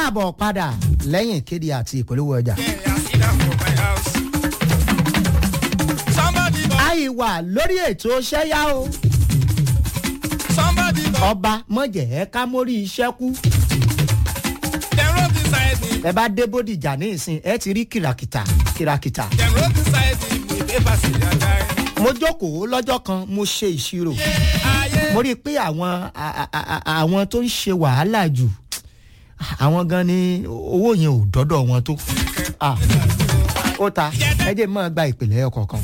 káàbọ̀ padà lẹ́yìn ìkéde àti ìpolówó ọjà. àìwà lórí ètò ṣẹ́yà o ọba mọ̀jẹ̀ ẹ́ ká mórí iṣẹ́ kú ẹ bá dé bódìjà ní ìsìn ẹ ti rí kìràkìtà kìràkìtà. mo jókòó lọ́jọ́ kan mo ṣe ìṣirò mo rí i pé àwọn àwọn tó ń ṣe wàhálà jù àwọn gan ni owó yẹn ò dọ́dọ̀ wọn tó ó ta ẹ jẹ́ mọ́ gba ìpìlẹ̀ ọkọ̀ọ̀kan.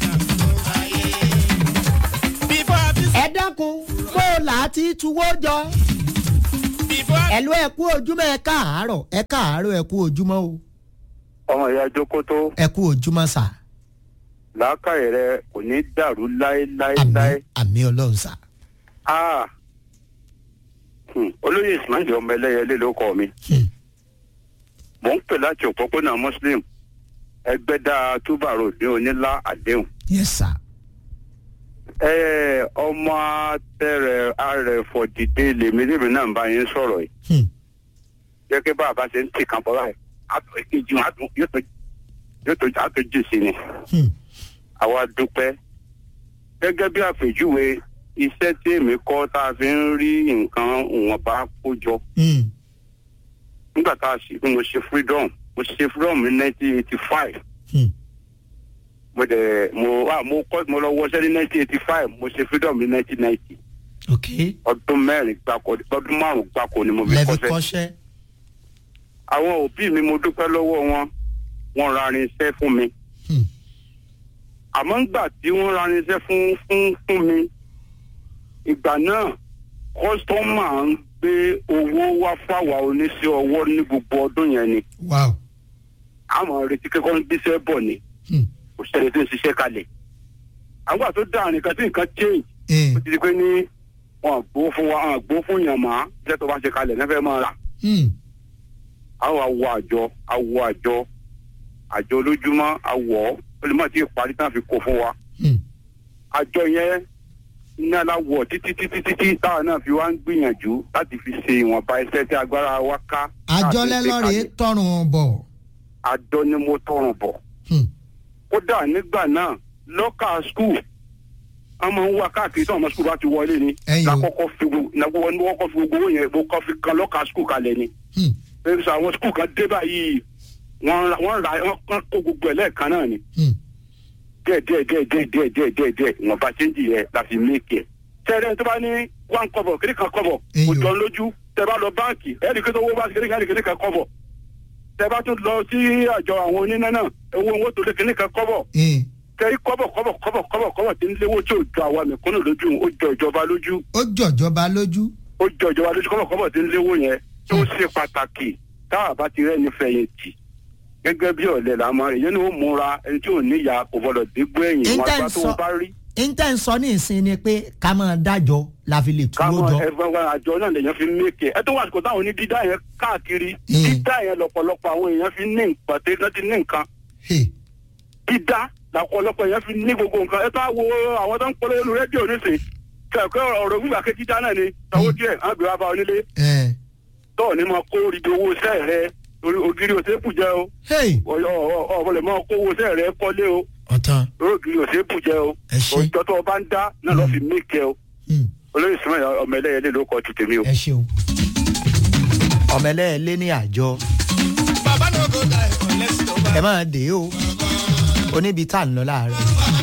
ẹ dákun bó o là á ti tuwó jọ ẹ̀lú ẹ kú ojúmọ́ ẹ káàárọ̀ ẹ káàárọ̀ ẹ kú ojúmọ́ o. ọmọ ìyá jókòtò. ẹ kú ojúmọ́ sà. làákàyè rẹ kò ní dàrú láéláéláé. àmì ọlọ́run sà. olóyè ismail ọmọ ẹlẹ́yẹlé ló kọ́ mi. mò ń pè láti òpópónà muslim ẹgbẹ́dá túbàrò ní onílá àdéhùn. yes sir ọmọ atẹrẹ arẹfọ dìde lèmi lèmi náà bá yín sọ̀rọ̀ yìí. jẹ́ kí bàbá ṣe ń tì kan bọ́ báyìí àtọ̀ ìkejì yóò tó jì sí ni. àwa dúpẹ́ gẹ́gẹ́ bí àpèjúwe iṣẹ́ tí èmi kọ́ tá a fi ń rí nǹkan ìwọ̀nba kó jọ. nígbà tá a ṣe mo ṣe freedom mo ṣe freedom ní nineteen eighty five mo dẹ̀ mo ah mo kọ́ mo lọ wọṣẹ́ ní nineteen eighty five mo ṣe freedom ní nineteen ninety. ok ọdún mẹ́rin gbáko ọdún márùn-ún gbáko ni mo fi lẹ́fi kọ́ṣẹ́. kọ́ṣẹ́. àwọn òbí mi mo dúpẹ́ lọ́wọ́ wọn wọ́n ra irinṣẹ́ fún mi. àmọ́ ńgbà tí wọ́n ra irinṣẹ́ fún fún fún mi ìgbà náà kọ́sítọ́mà ń gbé owó wá fáwa oníṣẹ́ ọwọ́ ní gbogbo ọdún yẹn ni. wow. àmọ́ retí kẹ́kọ̀ọ́ ń gbéṣẹ́ bọ̀ ni kò sẹ́ni tó ń ṣiṣẹ́ kalẹ̀. àwọn àti tó dá nìkan tí nǹkan change. ó ti di pé ní wọn àgbo fún wa àgbo fún yàn má iṣẹ́ tó bá ṣe kalẹ̀ náà fẹ́ máa rà. àwọn awọ àjọ awọ àjọ àjọ olójúmọ́ awọ olùmọ̀ tí ìparí náà fi kó fún wa. àjọ yẹn ní aláwọ̀ títí títí títí táwọn náà fi wá ń gbìyànjú láti fi ṣe ìwọ̀nba iṣẹ́ tí agbára wa ká. àjọ lẹ́lọ́rẹ̀ẹ́ tọrùn bọ̀. àjọ ni mo tọrùn bọ̀ kódà nígbà náà lọ́kà skul wọ́n máa ń wá káàkiri tí ọmọ skul bá ti wọlé ni lakọ́kọ́ fi gbogbo ní wọ́n kọ́ fi gbogbo owó yẹn mo kọ́ fi kan lọ́kà skul kalẹ̀ ni. bẹ́ẹ̀ sọ àwọn skul kan dé báyìí wọ́n ra wọ́n kó gbogbo ẹ̀ lẹ́ẹ̀kan náà ni. díẹ̀ díẹ̀ díẹ̀ díẹ̀ díẹ̀ díẹ̀ díẹ̀ díẹ̀ wọ́n bá chẹ́ńjì yẹn la fi méèkì ẹ̀. sẹ́rẹ̀ tó bá ní one kọ́bọ̀ kiri kan kọ́bọ̀ kò jọ lójú tẹ bá lọ báǹkì ẹ̀ẹ́dì kí tó wó bá kiri kan kiri kan kọ́bọ̀ tẹ bá tún lọ sí àjọ àwọn oníná náà owó owó tó lé kínní kan kọ́bọ̀ tẹ́rí kọ́bọ̀ kọ́bọ̀ kọ́bọ̀ kọ́bọ̀ kọ́bọ̀ tí ń léwó tí ò jọ àwa mẹ̀kúnnù lójú ó jọ ìjọba lójú. ó jọ ìjọba lójú. ó jọ ìjọba lójú kọ́bọ̀ kọ́bọ̀ tí ń léwó yẹn tó ṣe pàtàkì táwa bá ti rẹ́ni fẹ̀yìntì gẹ́gẹ́ bí ọ̀lẹ́ la máa èyí ni ó múra ẹni tí ò níyà kò gbọdọ̀ dégbò ẹ̀yìn wọn àgbà tó bá rí. intan sọ ní ìsìn ni pé ká máa dájọ la fi lè túwó jọ. káwọn ẹgbẹ́ àjọ náà lèèyàn fi mékè ẹ tó wà sùkò táwọn onídídá yẹn káàkiri dídá yẹn lọ́pọ̀lọpọ̀ àwọn èèyàn fi ní nǹkan tẹ́ náà ti ní nǹkan. dídá lọ́pọ̀lọpọ̀ èèyàn fi ní gbogbo nǹkan ẹ tó wo àwọn tó ń polówó lu rédíò nísìn kẹ̀kẹ́ ọ̀rọ̀ gbígbà ké dídá náà ni sanwó díẹ̀ á gbé wá bá onílé. tọ́ọ̀ ni mo kó ibi owó sẹ́ẹ̀ rẹ torí ògiri òsèpù jẹ́ o. ọ̀bọ̀lẹ̀ mọ́ kó owó sẹ́ẹ̀ rẹ kọ́lé o ọ̀tán. ògiri òsèpù jẹ́ o. òjò tó o bá ń dá náà lọ́ fi mí kẹ́ o olóyè sùnmọ́ ọmọ ẹlẹ́yẹlé ló kọ́ ti tèmi o. ẹ ṣeun ọmọ ẹlẹ́yẹlé ní àjọ ẹ máa dé o oníbi tá à ń lọ láàárọ̀.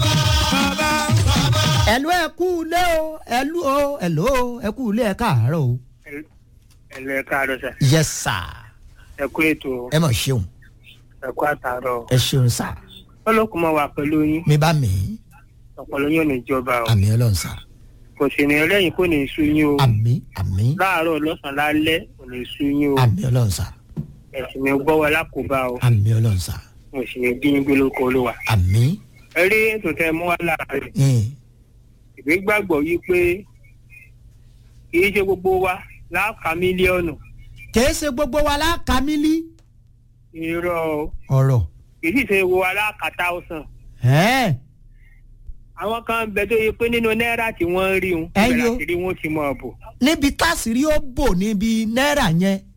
ẹ̀lú ẹ kú ilé o ẹ̀lú o ẹ̀lú o ẹ kú ilé ẹ káàárọ̀ o. ẹ̀lú ẹ káàárọ̀ sà. yes sir. ẹ kú ètò. ẹ mọ̀ ṣeun. ẹ kú àtàárọ̀. ẹ ṣeun sà. ọlọ́kùnrin máa wà pẹ̀lú yín. mi bá mi. ọ̀pọ̀lọ́ yóò ní ìjọba o. àmì ọlọ́run sà kò sì ní ẹlẹ́yìn kò ní sú yín o. àmì àmì. láàárọ̀ lọ́sàn-án lálẹ́ kò ní sú yín o. àmì ọlọ́run sà. ẹ̀sìn mi gbọ́ wa lákòóbá o. àmì ọlọ́run sà. mo sì ní bí yín gbé lóko olúwa. àmì. ẹ rí ètò tẹ mú wa láàárẹ̀. ìwé gbàgbọ́ yí pé kì í ṣe gbogbo wa láàka mílíọ̀nù. kì í ṣe gbogbo wa láàka mílí. irọ́ ọ̀rọ̀. kì í sì ṣe gbogbo wa láàka táwùsàn ẹ̀ẹ́ àwọn kan bẹ tó yẹ pé nínú náírà tí wọ́n ń rí wọn Ẹyọ. ìbẹ̀rẹ̀ àti rí wọn ti mọ̀ bò. níbi tásìrí ó bò níbi náírà yẹn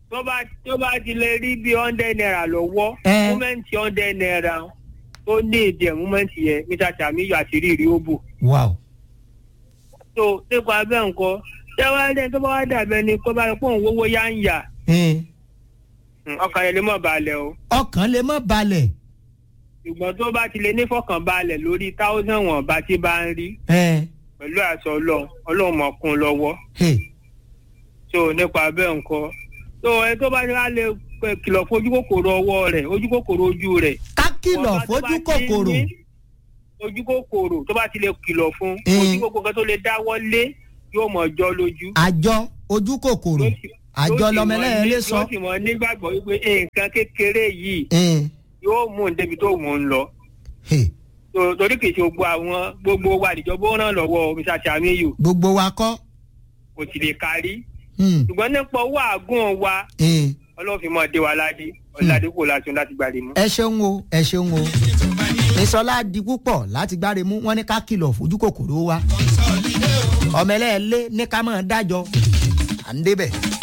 tó bá tó bá ti lè rí bí hundred naira lọ́wọ́ Ẹ. múmẹ́ǹtì hundred naira tó ní èdè ẹ̀ múmẹ́ǹtì yẹn mr samiyu àti rírì ó bò wow tó nípa bẹ́ẹ̀ nǹkan tẹ́wọ́lẹ́ tó bá wá dàbẹ́ ni kó bá yẹ kó òun wówó yá ń yà Eh, ọkàn yẹn lè mọ̀ balẹ̀ o ọkàn lè má balẹ̀ ṣùgbọ́n tó bá ti lè ní fọkànbalẹ̀ lórí táwọ́sàn wọn bá ti bá ń rí Eh, pẹ̀lú àṣọ ọlọ́run ọlọ́run mọ̀ kún un lọ́wọ́ hey, tó nípa bẹ́ẹ̀ nǹkan tó ẹ tó bá wá lè pẹ kìlọ̀ fojú kòkòrò ọwọ́ rẹ̀ ojú kòkòrò ojú rẹ̀. ká kìlọ̀ Wọ́n bá tó fojú bá ti kòkòrò ní ojú kòkòrò tó bá ti lè kìlọ̀ fún Mm. ojú kòkòrò kan tó lè dáwọ́ lé yóò mọ̀ jọ lójú. àjọ ojú kòkòrò Yóò sì- àjọ yóò sì mọ̀ lọmọlẹ́yìn ní- lè sọ. yóò sì mọ̀ nígbàgbọ́ wípé nǹkan kékeré yìí Eh, yóò mú un débi tó mú un lọ. hey, tó- torí kìí ṣe gbogbo àwọn gbogbo wa níjọba ó ràn lọ́wọ́ mr samiyu gbogbo wa kọ́. kò sì lè kárí Hmm, ṣùgbọ́n nípa owó àgùn wa eh, ọlọ́fin mọ̀ dé wa ládé ọ̀làdé kò láti láti gbàdé mú. ẹ ṣeun o ẹ ṣeun o ìsọlá di púpọ̀ láti gbáre mú wọn ní ká kìlọ̀ fojú kòkòrò wa ọmọ ẹlẹ́ẹ̀lé ní ká máa dájọ́ à ń débẹ̀.